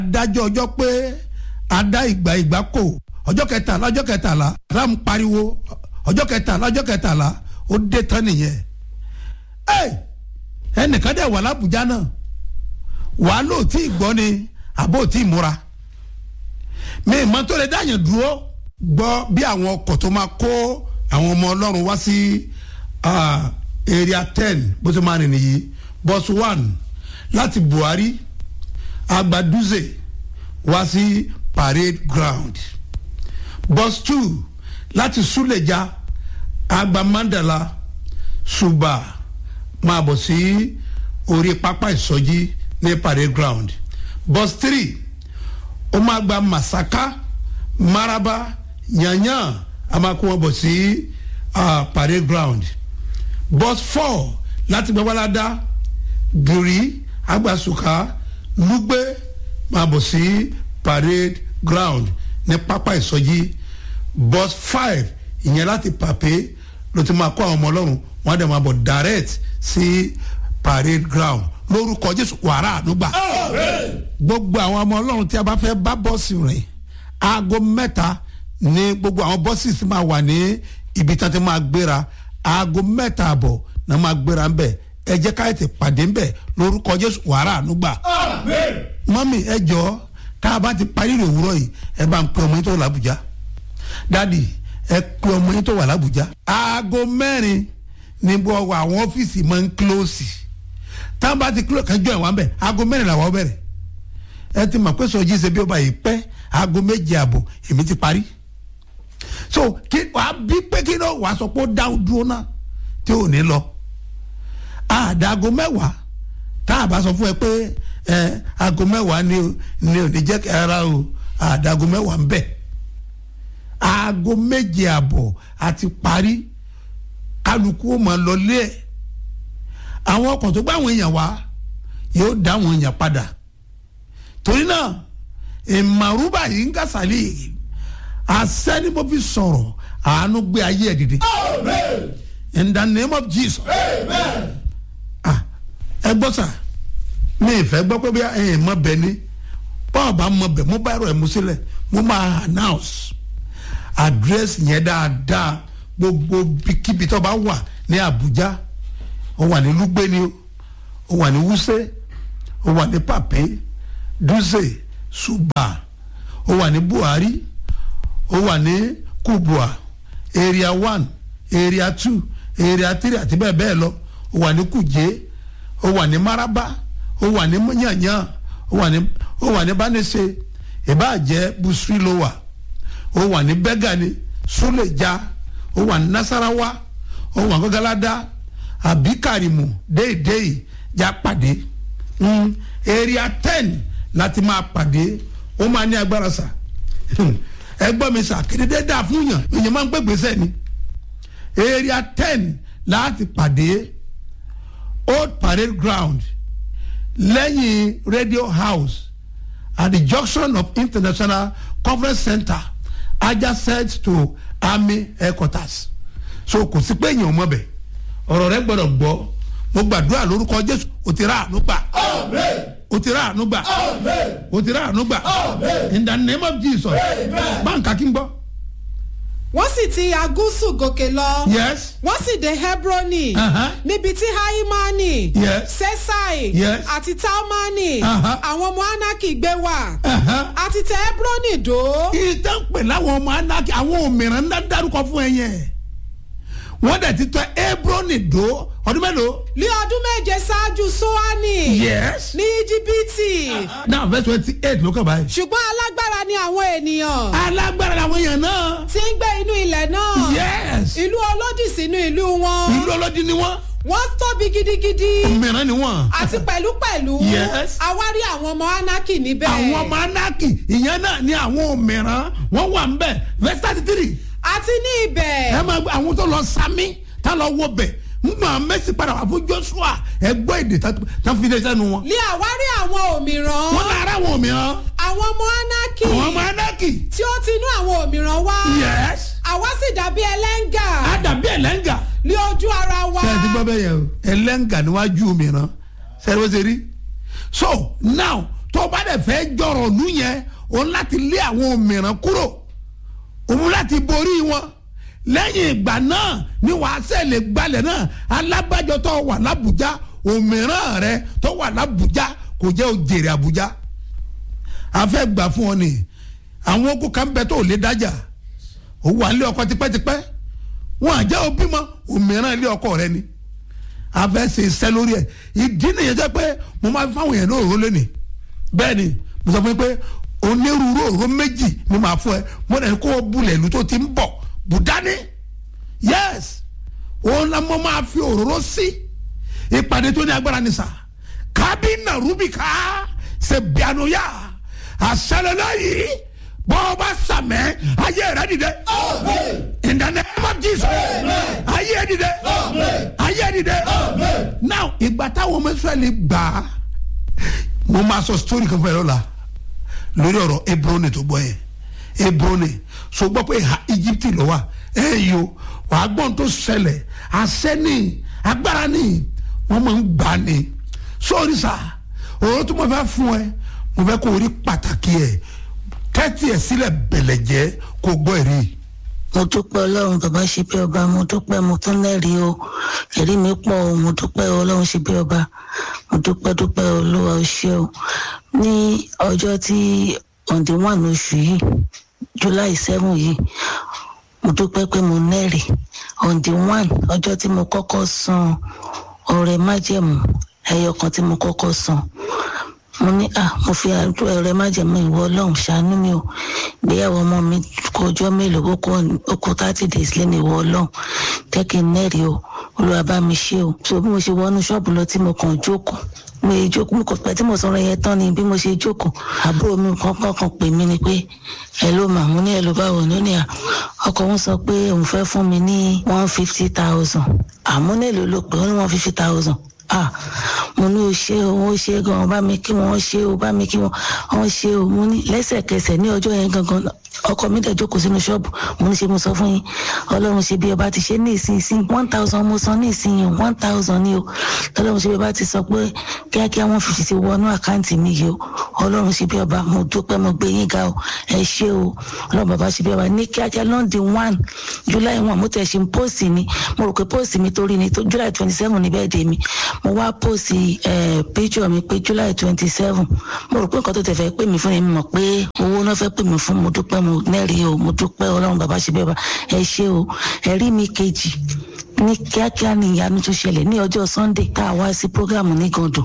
adájọ́ ọjọ́ pé adá ìgbà ìgbà kò ọjọ́ kẹtàlá ọjọ́ kẹtàlá ram pariwo ọjọ́ kẹtàlá ọjọ́ kẹtàlá ó dé tán nìyẹn ẹ ẹnìkan dẹ̀ wà lábùjá náà wàá lò tí ì gbọ́ ni àbó tí ì múra mi ìmọ̀ tó lè dáyàn dúró gbọ́ bí àwọn ọkọ̀ tó máa kó àwọn ọmọ ọlọ́run wá sí area ten bó ṣe máa rìn nìyí bus one láti buhari agbaduze wá sí parade ground bus two láti suleja agba mandala suba máa bọ̀ sí orí pápá ìsọjí ní parade ground bus three ó máa gba masaka maraba yanyan a máa kó wọn bọ̀ sí uh, parade ground bus four láti gbẹ́wàládá gírí agbasuka lugbe máa bọ̀ sí parade ground ní pápá ìsọjí bus five ìyẹn láti pàpé ló ti máa kó àwọn ọmọ ọlọ́run wọ́n á dẹ̀ máa bọ̀ direct sí parade ground lórúkọ jésù wàrà ànúgbà gbogbo àwọn ọmọ ọlọ́run tí a bá fẹ́ bá bọ́ọ̀sì rìn aago mẹ́ta ní gbogbo àwọn bọ́ọ̀sì tí máa wà ní ibi tí wọ́n ti máa gbéra aago mẹ́ta àbọ̀ náà máa gbéra ń bẹ̀ ẹ jẹ́ ká ètè pàdé ń bẹ̀ lórúkọ jésù wàrà ànúgbà mọ́mì ẹ jọ tá a bá ti parí ìrìn òwúrọ̀ yìí ẹ bá ń pe ọmọ yín tó wà lábùjá dádì ẹ pe ọmọ yín tó wà lábùjá aago mẹ́rin ní gbogbo àwọn ọ́fíìsì máa ń kílóòsì táwọn bá ti kílóòsì kájọ ìwà ń bẹ̀ aago mẹ́rin làwọn bẹ̀rẹ̀ ẹ ti mọ̀ pé sọjí ṣe bí ó bá yìí pẹ́ aago méje àbọ̀ èmi ti parí so kí wàá bí pé kí ló wàá sọ pé ó dá dúró náà tí ò ní lọ àdàgọ mẹ́wàá tá a bá sọ fún ẹ pé ẹ aago mẹ́wàá ni ni ò ní jẹ́ kí ara o àdàgọ mẹ́wàá ń bẹ̀ aago méje àbọ̀ àti parí kálukú ó máa lọ lé ẹ̀ àwọn ọkọ̀ tó gbá àwọn èèyàn wá yóò dá àwọn èèyàn padà torí náà ìmàrúbà yìí ń kásálì àṣẹ ni mo fi sọ̀rọ̀ àánú gbé ayé ẹ̀ dìde in the name of jesus ẹ gbọ́ sà mi ìfẹ́ gbọ́ pé bí ẹ mọ bẹ ní báwo bá mọ bẹ mo bá ẹ̀rọ ẹ̀ mú sílẹ̀ mo máa announce address yẹn dáadáa gbogbo kíbi tó bá wà ní abuja ó wà ní lugbe ni ó wà ní wuse ó wà ní pape dutse suba ó wà ní buhari ó wà ní kubwa area one area two area three àti bẹ́ẹ̀ bẹ́ẹ̀ lọ ó wà ní kuje ó wà ní maraba ó wà ní yanyan ó wà ní ó wà ní banese ìbáàjẹ́ busri ló wà ó wà ní bẹ́gàni suleja ó wà ní nasarawa ó wà ní gọ́gáládá àbí kàrìmù déédéé já pàdé mm, area ten láti máa pàdé ó máa ní agbára sà ẹgbọ́n mi sà kéde dáa fún yàn èèyàn máa ń gbégbèsè ni area ten láti pàdé old parade ground lẹ́yìn radio house at the junction of international conference center adjacent to army headquarters so kò sí pé èèyàn mọ̀ bẹ̀ ọ̀rọ̀ rẹ gbọ́dọ̀ gbọ́ mo gbàdúrà lórúkọ jésù o ti rà àánú gbà o ti rà àánú gbà o ti rà àánú gbà in the name of jesus báńkà kí n gbọ́. wọ́n sì ti agúsù gòkè lọ. yes wọ́n sì dé hebroni. Uh-huh. níbi tí haimani. Yes. sesai. Yes. àti talmani. Uh-huh. àwọn ọmọ anaki gbé wà. Uh-huh. àti tẹ hebroni dó. ìtàn pè láwọn ọmọ anaki àwọn òmìnira ńlá dárúkọ fún ẹ yẹn wọ́n dẹ̀ ti tọ́ ebroni dó ọdún mélòó. ní ọdún méje ṣáájú soani. yes. ní íjíbítì. now verse twenty eight ló kàn báyìí. ṣùgbọ́n alágbára ni àwọn ènìyàn. alágbára làwọn èèyàn náà. tí ń gbé inú ilẹ̀ náà. yes. ìlú olódì sínú ìlú wọn. ìlú ọlọ́dún ni wọ́n. wọ́n tóbi gidigidi. òmìnira ni wọ́n. àti pẹ̀lúpẹ̀lú. Yes. àwárí àwọn ọmọ anaki níbẹ̀. àwọn ọmọ anaki ìyẹn náà ni àwọn òmìnira wọ́n wà ń bẹ̀ verse thirty three. àti ní ibẹ̀. ẹ máa gbọ́ àwọn tó lọ sami tá lọ wọ bẹ̀ ngbà mẹ́sì padà wà fún joshua ẹ gbọ́ èdè tá- tá fi lé sẹ́nu wọn. ní àwárí àwọn òmìrán. wọ́n lára àwọn òmìnira àwọn ọmọ anaki. àwọn ọmọ anaki. tí ó ti inú àwọn òmìrán wá. yes. àwa sì dàbí ẹlẹ́ngà. àdàbí ẹlẹ́ngà. ní ojú ara wa. ṣé ẹ ti gbọ́ bẹ́ẹ̀ yẹn o ẹlẹ́ngà níwájú òmìnira ṣé ẹ ló ṣe rí. so now tó bá dẹ̀ fẹ́ jọrọ̀ lú yẹn òun láti lé àwọn òmìrán kúrò òun láti borí wọn lẹ́yìn ìgbà náà ni wàá sẹ́lẹ̀ gbalẹ̀ náà alábàjọ tó wà lábùjá òmìrán rẹ tó wà lábùjá kò jẹ́ òjèrè àbújá a fẹ́ gbà fún ọ ni àwọn okùn kan bẹ tó lè dájà ó wà nílé ọkọ tipẹ́tipẹ́ wọn àjẹ́ òbí mọ òmìrán ilé ọkọ rẹ ni a fẹ́ ṣe iṣẹ́ lórí ẹ̀ ìdí nìyẹn jẹ́ pé mo máa fi fáwọn èèyàn ní òróró lónìí bẹ́ẹ̀ ni mo sọ fún yín pé onírúurú òróró méjì ni màá fún ẹ mo dẹ̀ kó o bulẹ̀ ìlú tó ti ń bọ̀ bùdání yes òun la mo máa fi òróró sí ìpàdé tó ní agbára ni sà kábínà rúbìkà ṣe bíanúyà àṣẹlẹlẹ yìí bọ́ọ̀bá sàmẹ́ ayé rẹ dìde in the name of Jesus ayé dìde ayé dìde now ìgbà táwọn ọmọ Ísírẹ́lì gbà á mo máa sọ story kan fún ẹ lọ́la lórí ọ̀rọ̀ Hebroni tó gbọ́ yẹn Hebroni so gbọ́ pé ìhà Egypt ló wà ẹ yìí o wàá gbọ́n tó ṣẹlẹ̀ àṣẹ ní agbára ní wọ́n máa ń gbà ní sórí sá òun tó mo fẹ́ fún ẹ mo fẹ́ kó o rí pàtàkì ẹ tẹ́tí ẹ sílẹ̀ bẹ̀lẹ̀ jẹ́ kó gbọ́ ẹ̀rí mo dúpẹ́ ọlọ́run bàbá ṣe bí ọba mo dúpẹ́ mo tún lẹ́rìí o ẹ̀rí mi pọ̀ o mo dúpẹ́ ọlọ́run ṣe bí ọba mo dúpẹ́ dúpẹ́ olúwa o ṣé o ní ọjọ́ tí ọ̀ǹdí wà lóṣù yìí july seven yìí mo dúpẹ́ pé mo lẹ́rìí ọ̀ǹdí one ọjọ́ tí mo kọ́kọ́ san ọrẹ májẹ̀mú ẹyọ kan tí mo kọ́kọ́ san mo ní à mo fi ọrẹ májẹ̀mú ìwọ ọlọ́run ṣàánú mi o ìgbéyàwó ọmọ mi kó ọjọ́ mélòó ó kó thirty days lẹ́nu ìwọ ọlọ́run jẹ́ kí n nẹ́rìí o olúwa bá mi ṣe o so bí mo ṣe wọnú ṣọ́ọ̀bù lọ tí mo kàn jókòó mo yẹ jókòó mo kàn pẹ́ tí mo sọ̀rọ̀ yẹn tán ni bí mo ṣe jókòó àbúrò mi kankan kan pè mí ni pé ẹ ló mà mo ní ẹ ló bá wọ̀ lónìí à ọkọ òun sọ pé òun fẹ́ fún mi ní one fifty thousand àmọ́ nílò ló pé ó ní one fifty thousand ah mo ní o ṣe o o ṣe gan bá mi kí wọn ṣe o bá mi kí wọn wọn ṣe o mo ní lẹ́sẹ̀kẹsẹ̀ ní ọjọ́ yẹn gangan ọkọ mi dẹ̀ jókòó sínú ṣọ́ọ̀bù mo ní ṣe mo sọ fún yín ọlọ́run ṣe bí ọba ti ṣe ní ìsinsìn one thousand mo san ní ìsinyìí one thousand ni o ọlọ́run ṣe bí ọba ti sọ pé kíákíá wọn fìfì ti wọnú àkáǹtì mi yìí o ọlọ́run ṣe bí ọba mo dúpẹ́ mo gbé yín ga o ẹ ṣé o ọlọ́run bàbá ṣe bí ọba ní kíákíá lọ́ndì one july one mo tẹ̀ ṣe ń póòsì ni mo rò pé póòsì mi torí ni july twenty seven ni bẹ́ẹ̀ dé mi mo wá póòsì píjọ mi pé july twenty seven mo rò pé nǹkan tó tẹ̀ fẹ́ pè mí fún mi mọ̀ pé owó náà fẹ́ pè mí fún mo dúpẹ́ mo nẹ́rìí o mo dúpẹ́ ọlọ́run bàbá ṣe bẹ́ẹ̀ bá ẹ ṣé o ẹ̀rí mi kejì ní kíákíá ní ìyanu tó ṣẹlẹ̀ ní ọjọ́ sunday tá a wá sí programu ní gàndùn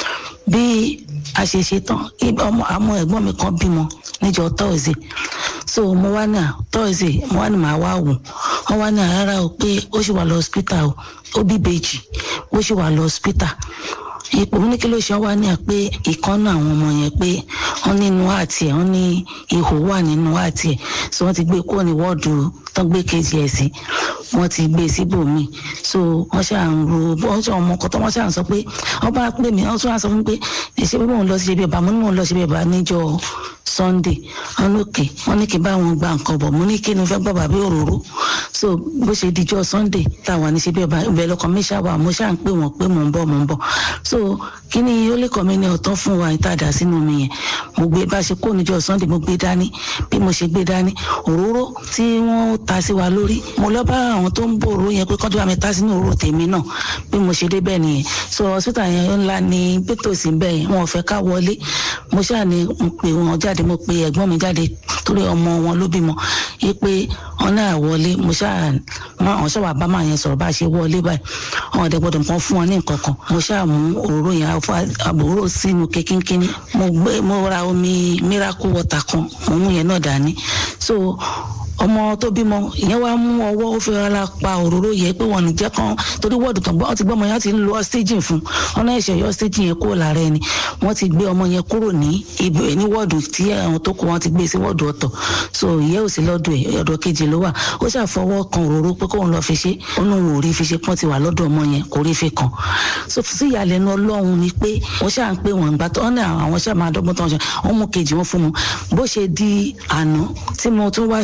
bí a ṣe ṣe tán ọmọ àmọ́ ẹ̀gbọ́n mi kan bímọ níjọ́ thursday so mo wá ní à thursday mo wá ní màá wá wò wọ́n wá ní àrárá o pé ó ṣì wà lọ hospital o ó bí bèjì ó ṣì wà lọ hospital ipò ní kí ló ṣe wá ní à pé ìkànnà àwọn ọmọ yẹn pé wọ́n nínú àti ẹ̀ wọ́n ní ihò wà nínú àti ẹ̀ so wọ́n ti gbé kúrò ní wọ́ọ̀dù tán gbé kejì ẹ̀ sí wọ́n ti gbé síbòmíì so wọ́n ṣáà ń ro wọ́n ṣáà ọmọ kan tó wọ́n ṣáà ń sọ pé wọ́n bá pè mí wọ́n tún wá sọ fún mi pé ṣé bí mò ń lọ sí ibi ìbá mo ní mò ń lọ sí ibi ìbá níjọ́ sunday wọn lókè wọn ní kí n bá wọn gba nǹkan bọ̀ mo ní kí ni fẹ́ gbọ́ bàbá òróró so bó ṣe dijọ́ sunday táwa ní ṣe bí ọba ìbẹ̀ lọkàn mi ṣàwà mo ṣáà ń pè wọ́n pé mò ń bọ̀ mò ń bọ̀ so kí ni ó lè kọ́ mi ní ọ̀tán fún wa ìtajà sínú mi yẹn mo gbé bá ṣe kó níjọ́ sunday mo gbé dání bí mo ṣe gbé dání òróró tí wọ́n ta sí wa lórí mo lọ bá àwọn tó ń bò òróró yẹn pé kọ́jú bá mi ta sínú òróró tèmi náà bí mo ṣe dé bẹ́ẹ̀ nìyẹn so hospital yẹn ńlá ni pétòsí bẹ́ẹ̀ yẹn wọn ò fẹ́ ká wọlé mo ṣáà ní pé wọn jáde mo pe ẹ̀gbọ́n mi jáde torí ọmọ wọn ló bímọ yí pé wọn náà wọlé mo ṣáà wọn ṣáà wà bá máa yẹn sọ̀rọ̀ bá a ṣe wọlé báyìí wọn ọ̀dẹ̀ gbọ́dọ̀ nǹkan fún wọn ní nǹkan kan mo ṣáà mú òróró yẹn àbòrò sínú kékínkínní mo gbé mo ra omi miracle water kan mo mú yẹn náà dání so ọmọ tó bímọ ìyẹn wàá mú ọwọ́ ó fi rárá pa òróró yẹ pé wọn nìjẹ́ kan torí wọ́ọ̀dù tán wọ́n ti gbọ́ ọmọ yẹn ti ń lo ọ́sítéjìn fún ọ̀nà ẹ̀ṣẹ̀ yọ ọ́sítéjìn yẹn kúrò lára ẹni wọ́n ti gbé ọmọ yẹn kúrò ní ibẹ̀ ní wọ́ọ̀dù tí àwọn tó kù wọ́n ti gbé sí wọ́ọ̀dù ọ̀tọ̀ so ìyẹ́ ò sí lọ́dọ̀ ẹ̀ ọ̀dọ̀ kejì ló wà ó ṣàfọwọ́ kan òróró pé kóun lọ fi ṣe ó ní òun ò rí fi ṣe pọ́n ti wà lọ́dọ̀ ọmọ yẹn kò rí fi kàn so sí ìyàlẹ́nu ọlọ́run ni pé wọ́n ṣáà ń pè wọ́n gbà tó ọ̀nà àwọn ṣáà máa dọ́gbọ́n tó ń ṣe wọ́n mú kejì wọn fún mu bó ṣe di àná tí mo tún wá sí program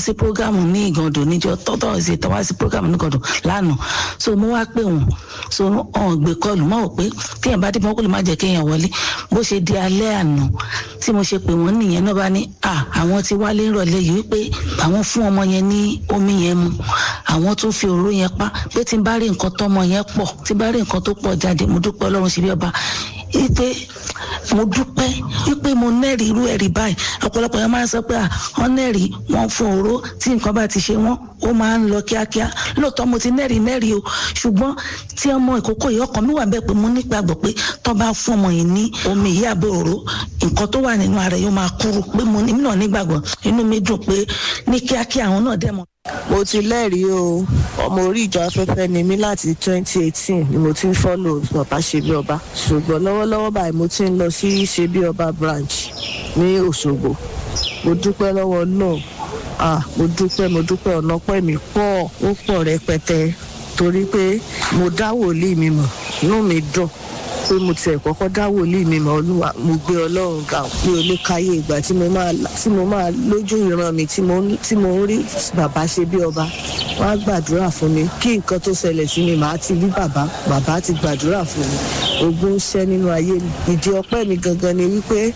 program ní ìgàndò níjọ tọ́tọ́ ṣe tọ́wá sí program ní ìgàndò lánàá so mo wá pè wọ́n so ọ̀n gbé kọlù mọ́ ò pé téèyàn bá dé mọ́ kó lè má jẹ́ kéèyàn wọlé bó ṣe di alẹ́ àná tí mo ṣe pè wọ́n nìyẹn náà bá ní à àwọn ti wálé rọ̀lẹ́ yìí wípé àwọn fún ọmọ yẹn ní omi yẹn mu àwọn tún fi òróró yẹn pa pé tí n bá rí nǹkan tọ́mọ yẹn pọ̀ tí n bá rí nǹkan tó pọ̀ jáde mo dúpẹ́ ọlọ́run ṣe bí ọba wípé mo dúpẹ́ wípé mo nẹ́rìí irú ẹ̀rí báyìí ọ̀pọ̀lọpọ̀ yẹn máa ń sọ pé à wọ́n nẹ́rìí wọ́n fún òró tí nǹkan bá ti ṣe wọ́n ó máa ń lọ kíákíá lóòótọ́ mo ti nẹ́rìí nẹ́rìí o ṣùgbọ́n tí ọmọ ìkókó yìí ọkàn mi wà bẹ́ẹ̀ pé mo nígbàgbọ́ pé tó bá fún ọmọ yìí ní omi yìí àbí òró nǹkan tó wà nínú ara yóò máa kúrú pé mo ní náà nígbàgbọ́ inú mi dùn pé ní kíákíá àwọn náà dẹ̀ mọ́ mo ti lẹ́rìí o ọmọ orí ìjọ afẹ́fẹ́ ni mí láti twenty eighteen ni mo ti ń fọ́lò bàbá ṣebí ọba ṣùgbọ́n lọ́wọ́lọ́wọ́ báyìí mo ti ń lọ sí ṣebí ọba branch ní òṣogbo mo dúpẹ́ lọ́wọ́ náà ah mo dúpẹ́ mo dúpẹ́ ọ̀nà pẹ́ mi pọ̀ ó pọ̀ rẹpẹtẹ torí pé mo dá wòlíì mi mọ̀ inú mi dùn pé mo tiẹ̀ kọ́kọ́ dá wòlíì mi mọ̀ olúwa mo gbé ọlọ́run ga mi ò lè káyé ìgbà tí mo máa tí mo máa lójú ìran mi tí mo tí mo ń rí bàbá ṣe bí ọba wọ́n á gbàdúrà fún mi kí nǹkan tó ṣẹlẹ̀ sí mi màá ti rí bàbá bàbá ti gbàdúrà fún mi ogun ń ṣẹ́ nínú ayé mi ìdí ọpẹ́ mi gangan ni wípé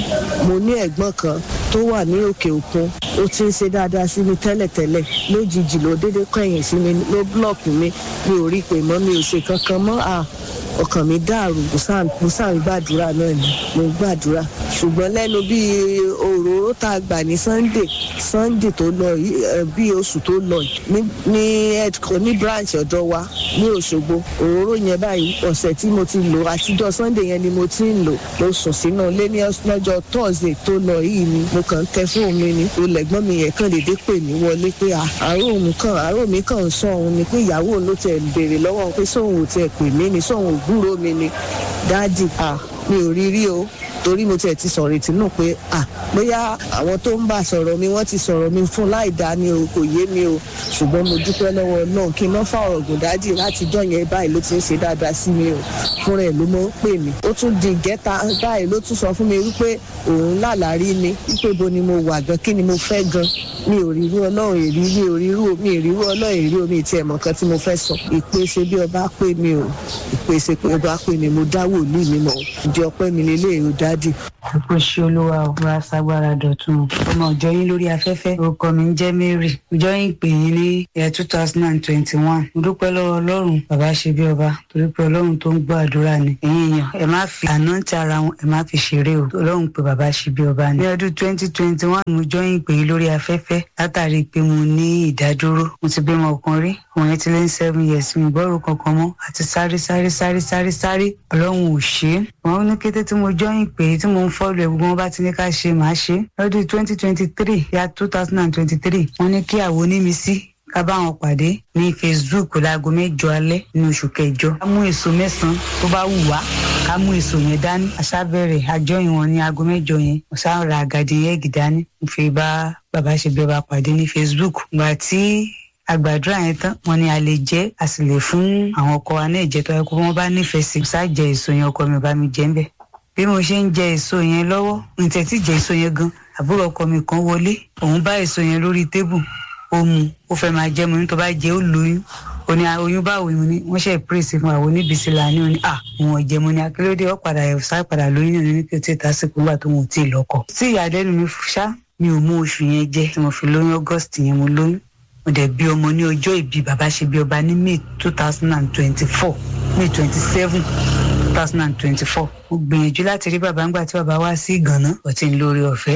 mo ní ẹ̀gbọ́n kan tó wà ní òkè òkun ó ti ń ṣe dáadáa sí mi tẹ́lẹ̀tẹ́lẹ̀ lójijì ló dédé kọ̀yìn sí mi ló búlọ̀kù mi mi ò rí i pé mọ́ mi ò ṣe kankan mọ́ à ọkàn mi dàrú mo sàn gbàdúrà náà ni mo gbàdúrà ṣùgbọ́n lẹ́nu bíi òróró tá a gbà ní sunday sunday tó lọ yìí bíi oṣù tó lọ yìí ní edco ní branch ọ̀dọ̀ wa ní òṣogbo òróró yẹn báyìí ọ̀sẹ̀ tí mo ti lò àtijọ́ sunday yẹn ni mo ti ń lò mo sùn sínú ilé ní lọ́jọ́ thursday tó lọ yìí ni mo kàn ń tẹ fóònù mi ni olẹ̀gbọ́n mi yẹn kàn dédé pè mí wọlé pé àárò mi kàn àárò mi kàn ń sọ òun ni pé ìyàwó ló tẹ̀ béèrè lọ́wọ́ pé sóun ò tẹ̀ pè mí ni sóun ò gbúrò mi ni dáàdì à mi ò rí rí o torí mo tiẹ̀ ti sọ̀rọ̀ ètí náà pé à bóyá àwọn tó ń bá sọ̀rọ̀ mi wọ́n ti sọ̀rọ̀ mi fún láì dá ni o kò yé mi o ṣùgbọ́n mo dúpẹ́ lọ́wọ́ náà kí n má fa ọ̀rọ̀ gùn dájì láti jọ́ yẹn báyìí ló ti ń ṣe dáadáa sí mi o fúnra ẹ̀ ló mọ̀ ń pè mí ó tún di ìgẹ́ta báyìí ló tún sọ fún mi wípé òun lálàárí mi wípé bo ni mo wà gan kí ni mo fẹ́ gan mi ò rí irú ọlọ́run èrí mi ò rí irú mi ò rí irú ọlọ́run èrí omi ìtì ẹ̀mọ̀ kan tí mo fẹ́ sọ ìpèsè bí ọba pè mí o ìpèsè pé ọba pè mí mo dá wòlíì mi mọ̀ ìdí ọpẹ́ mi lélẹ́yìí ó dádì kò ṣe olúwa ò wá ságbára dọ̀tun ọmọ ọjọ́ yín lórí afẹ́fẹ́ orúkọ mi ń jẹ́ mary ọjọ́ yín pè yín ní ẹ̀ two thousand and twenty one mo dúpẹ́ lọ́wọ́ ọlọ́run bàbá ṣe bí ọba torí pé ọlọ́run tó ń gbọ́ àdúrà ni ẹ̀yin èèyàn ẹ má fi àná ti ara wọn ẹ má fi ṣeré o ọlọ́run pé bàbá ṣe bí ọba ni. ní ọdún twenty twenty one mo jọ́ yín pè yín lórí afẹ́fẹ́ látàrí pé mo ní ìdádúró mo ti bímọ ọkàn rí òun yẹn ti lé ní seven years mi gbọ́rò kankan mọ́ àti sáré sáré sáré sáré sáré ọlọ́run ò ṣe é wọn ní kété tí mo jọ́yìn pé tí mo ń fọ́lù ẹ̀ gbogbo wọn bá ti ní ká ṣe màá ṣe lọ́dún twenty twenty three ya two thousand and twenty three wọ́n ní kí àwọn onímísí ká bá wọn pàdé ní facebook láago mẹ́jọ alẹ́ ní oṣù kẹjọ ká mú èso mẹ́sàn-án tó bá wù wá ká mú èso yẹn dání aṣábẹ̀rẹ̀ àjọyìn wọn ní aago mẹ́jọ yẹn mo sá ra àgàdì yẹ́gì dání mo fi bá bàbá ṣe bí ọba pàdé ní facebook gbà tí àgbàdúrà yẹn tán wọn ni a lè jẹ a sì lè fún àwọn ọkọ wa náà jẹ tó yẹ kó wọn bá nífẹ̀ẹ́ sí ṣáà jẹ èso yẹn ọkọ mi ò bá mi jẹ ń bẹ bí mo ṣe ń jẹ èso yẹn lọ́wọ́ n tẹ̀ tí jẹ èso yẹn gan àbúrò ọkọ mi kan wọlé òun bá èso yẹn lórí tébù ó mu ó fẹ́ máa jẹ́ mu ní tó bá jẹ ó lóyún ó ní oyún báwo ni wọ́n ṣe pírèsì fún àwọn oníbìsí là ní òní à òun ọ̀jẹ̀ mu ni akérèdé ó padà ẹ̀ sá padà lóyún náà ní kí o tí ì tásìkò nígbà tó wọn ò tí ì lọ́kọ. tí ìyàlẹ́nu mi ṣá mi ò mú oṣù yẹn jẹ tí mo fi lóyún august yẹn mo lóyún mo dẹ̀ bí ọmọ ní ọjọ́ ìbí bàbá ṣe bí ọba ní may two thousand and twenty-four may twenty-seven two thousand and twenty-four mo gbìyànjú láti rí bàbá ńgbà tí bàbá wá sí ìgànná ọtí ń lórí ọ̀fẹ́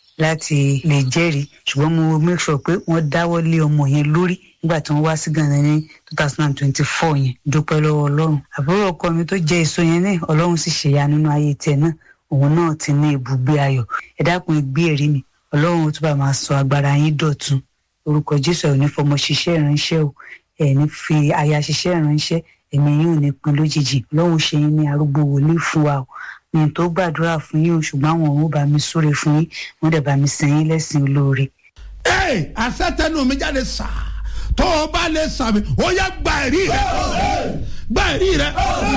láti lè jẹ́rìí ṣùgbọ́n mo make sure pé wọ́n dáwọ́ lé ọmọ yẹn lórí nígbà tí wọ́n wá sí ìgànná ní two thousand and twenty-four yẹn dúpẹ́ lọ́wọ́ ọlọ́run àbúrò ọkọ mi tó jẹ́ èso yẹn náà ọlọ́run sì ṣèyá nínú ayé tiẹ̀ náà òun náà ti ní ibùgbé ayọ̀ ẹ dákun gbé ẹ̀rí mi ọlọ́run tó bá máa sọ agbára yín dọ̀tun orúkọ jésù ẹ̀ ní fọmọ ṣiṣẹ́ ìránṣẹ́ o ẹ̀ ní fi aya ṣiṣẹ́ ìránṣẹ́ ẹ̀mí yín ò ní pin lójijì lọ́hùn ṣe yín ní arúgbó wòlíì fún wa o ní tó gbàdúrà fún yín o ṣùgbọ́n àwọn òun bá mi súre fún yín wọ́n dẹ̀ bá mi sìn yín lẹ́sìn olóore. ee àṣetẹnu mi jáde sá tó o bá lè sàmì ó yẹ gba ẹ̀rí rẹ gba ẹ̀rí rẹ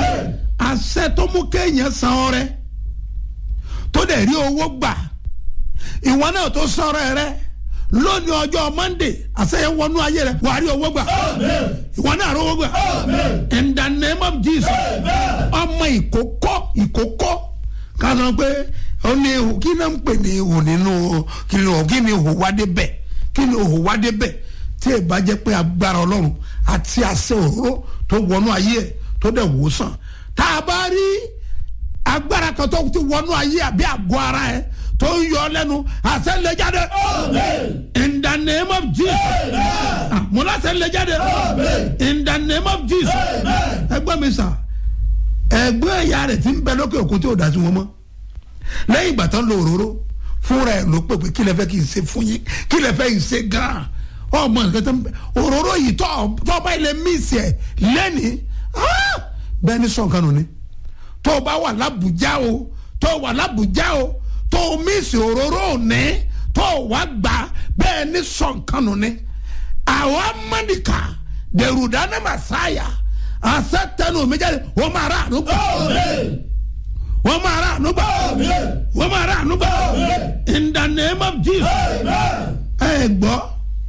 àṣẹ tó mú kéèyàn san ọrẹ tó dẹ̀ rí owó gbà ìwọ náà tó sọ̀rọ̀ rẹ lónìí ọjọ́ monday àṣeyẹ wọnú ayé rẹ wàá rí owó gbà ìwọ náà rí owó gbà in the name of jesus ọmọ ìkókó ìkókó ká sọ pé ó ní ihò kí náà ń pè ní ihò nínú kí ni ihò kí ni ihò wá débẹ̀ kí ni ihò wá débẹ̀ tí ì bá jẹ́ pé agbára ọlọ́run àti àṣẹ òróró tó wọnú ayé ẹ̀ tó dẹ̀ wò sàn tá a bá rí agbára kan tó ti wọnú ayé àbí àgọ́ ara ẹ̀ tó ń yọ lẹ́nu àṣẹ lè jáde in the name of jesus Ah, mo láṣẹ lè jáde in the name of jesus ẹgbẹ́ mi sà ẹgbẹ́ ẹ̀yà rẹ̀ ti ń bẹ lókè òkun tí ò dá sí wọn mọ́ lẹ́yìn ìgbà tán lo òróró fúnra ẹ̀ ló pè pé kí lẹ fẹ́ kí n ṣe fún yín kí lẹ fẹ́ kí n ṣe gan-an ọmọ nǹkan tó ń bẹ òróró yìí tọ́ tọ́ bá ilẹ̀ míìsì ẹ̀ lẹ́nìí ah, bẹ́ẹ̀ ni sọ̀kan nù ni tó o bá wà lábùjá o tó o wà lábùjá o tó o míìsì òróró òní tó o wá gbà bẹ́ẹ̀ ni sọ̀kan nù ni àwọn amánìkà dèrúdánù màsáyà àṣẹ tẹnu mi jáde wọ́n máa rà ànúgbà wọ́n máa rà ànúgbà wọ́n máa rà ànúgbà in the name of jesus ẹ gbọ́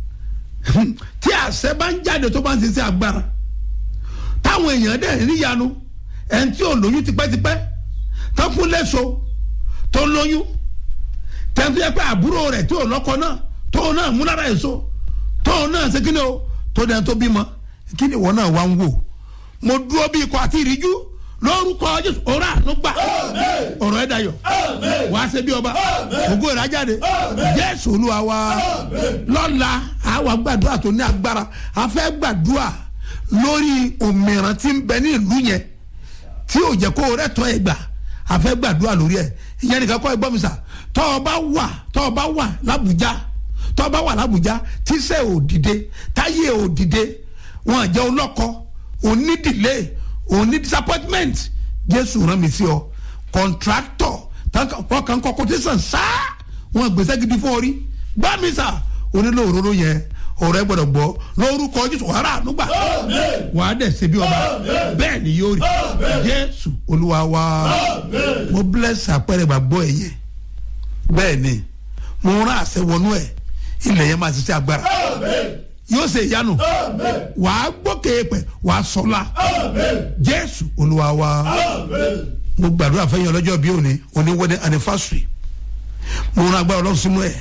tí àṣẹ bá ń jáde tó bá ń ṣiṣẹ́ agbára táwọn èèyàn dẹ̀ níyanu ẹni tí ò lóyún tipẹ́tipẹ́ tó fún lẹ́sọ tó lóyún tẹ́ntẹ́ yẹ pé àbúrò rẹ̀ tí ò lọ́kọ náà tó náà mú lára èso tó náà ṣe kí ni o tó dẹ̀ tó bímọ kí ni ìwọ náà wá ń wò mo dúró bí ikọ̀ àti ìríjú lórúkọ jésù ọ̀rọ̀ àánú gbà ọ̀rọ̀ ẹ̀ dayọ̀ wàá ṣe bí ọba ògo ìrajáde jésù olúwa wa lọ́la àwa gbàdúrà tó ní agbára a fẹ́ gbàdúrà lórí òmìrán tí ń bẹ ní ìlú yẹn tí ò jẹ́ kó o rẹ̀ tọ́ ẹ gbà a fẹ́ gbàdúrà lórí ẹ̀ ìyẹn nìkan kọ́ ẹ gbọ́ mi sà tọ́ ọ bá wà tọ́ ọ bá wà lábùjá tọ́ ọ bá wà lábùjá tíṣẹ́ ò dìde táyé ò dìde wọn àjẹ́ olọ́kọ òní delay òní disappointment jésù rán mi sí ọ contractor wọn kàn kọ quotation sáá wọn gbèsè gidi fún orí gbá mi sà onílò òróró yẹn ọ̀rẹ́ gbọ́dọ̀ gbọ́ lórúkọ jésù wàrà ànúgbà wàá dẹ̀ ṣe bí ọba bẹ́ẹ̀ ni yóò rí jésù olúwa wa mo bless àpẹẹrẹ gbàgbọ́ ẹ̀ yẹn bẹ́ẹ̀ ni mo rán àṣẹ wọnú ẹ̀ ilẹ̀ yẹn máa ṣiṣẹ́ agbára yóò ṣe ìyanu wàá gbókè pẹ̀ wàá sọlá jésù olúwa wa mo gbàdúrà fẹ́yìn ọlọ́jọ́ bí òní òní wedding anniversary mo rán agbára ọlọ́run sínú ẹ̀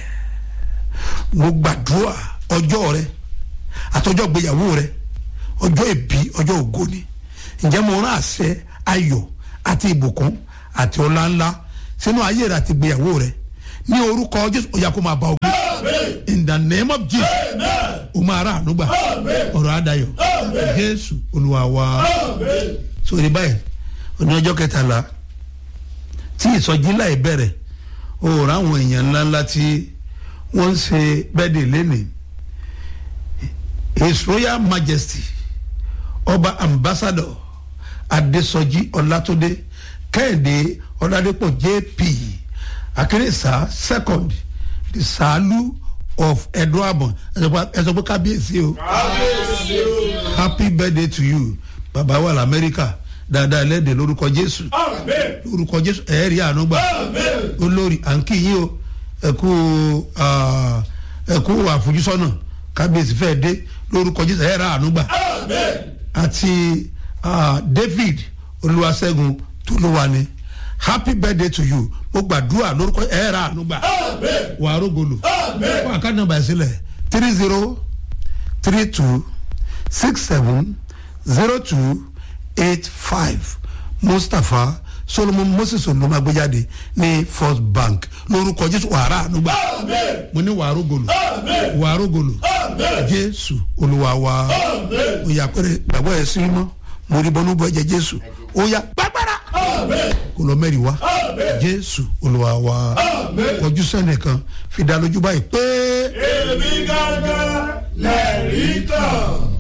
mo gbàdúrà ọjọ́ rẹ àtọjọ́ gbéyàwó rẹ ọjọ́ ìbí ọjọ́ ògo ni ǹjẹ́ mo rán àṣẹ ayọ̀ àti ìbùkún àti ọlá ńlá sínú ayé rẹ àti gbéyàwó rẹ ní orúkọ jésù ó yá kó máa bá ogun in the name of jesus o máa rà ànúgbà ọ̀rọ̀ àdáyọ̀ jésù olúwa wa sórí báyìí ní ọjọ́ kẹtàlá tí ìsọjí láì bẹ̀rẹ̀ o rà àwọn èèyàn ńláńlá tí wọ́n ń ṣe bẹ́ẹ̀dẹ̀ lẹ́nìí his royal majesty ọba ambassador adesoji ọlátúndé kẹ́hìndé ọládépọ̀ jp akérésà second the salu of eduabon ẹ sọ pé kábíyèsí o happy birthday to you bàbá wà lamẹ́ríkà dáadáa lẹ́dẹ̀ lórúkọ jésù lórúkọ jésù ẹ̀ẹ́rì ànúgbà olórí à ń kí yín o ẹ̀kú ẹ̀kú àfojúsọ́nà kábíyèsí fẹ́ dé lórúkọ jésù ẹ̀ẹ́rì ànúgbà àti david olúwaṣẹ́gun tolúwani happy birthday to you mo gbàdúrà lórúkọ ẹ̀ẹ́rì ànúgbà wà á rógolo fún àkáǹtì nàmbà ìsílẹ̀ three zero three two six seven zero two eight five mustapha solomon moses olùmọ̀gbẹ́jáde ní first bank lórúkọ jésù wàrà ànúgbà mo ní wàá rógolo wàá rógolo jésù olúwa wa òyà péré gbàgbọ́ ẹ̀ sí mọ́ mo rí bọ́nú bọ́ ẹ̀jẹ̀ jésù òyà gbàgbára kò lọ mẹ́rin wá jésù olúwa wa kọjú sẹ́nìkan fi dá lójú báyìí pé. èmi gángan lẹ́rìí tán.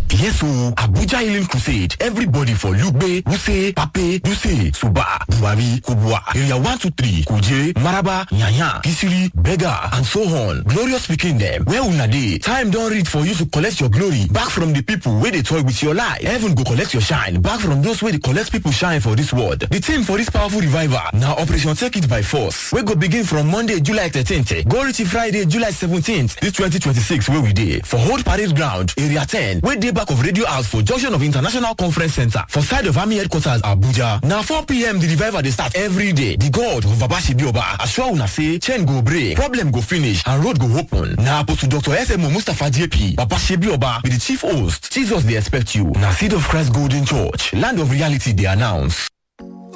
Yes o, Abuja Healing Crusade. Everybody for Lugbe, Wuse, Pape, Duse, Suba, Buhari, Kubwa, Area 123, Kuje, Maraba, Nyanya, Kisiri, Bega, and so on. Glorious speaking them. Where una dey? Time don reach for you to collect your glory back from the people wey dey toy with your life. Heaven go collect your shine back from those wey dey collect people shine for this world. The theme for this powerful revival na Operation Take It by Force wey go begin from Monday, July 13th go reach Friday, July 17th this 2026 wey we dey for Old Parade Ground, Area 10 wey dey back of Radio House for junction of International Conference Center for side of Army Headquarters Abuja. Na 4pm the revival dey start every day. The God of Babashibioba assure una say chain go break, problem go finish and road go open. Na Apostle Dr. SMO Mustapha JP, Babashibioba be the chief host. Jesus dey expect you. Na Seed of Christ Golden Church, land of reality dey announce.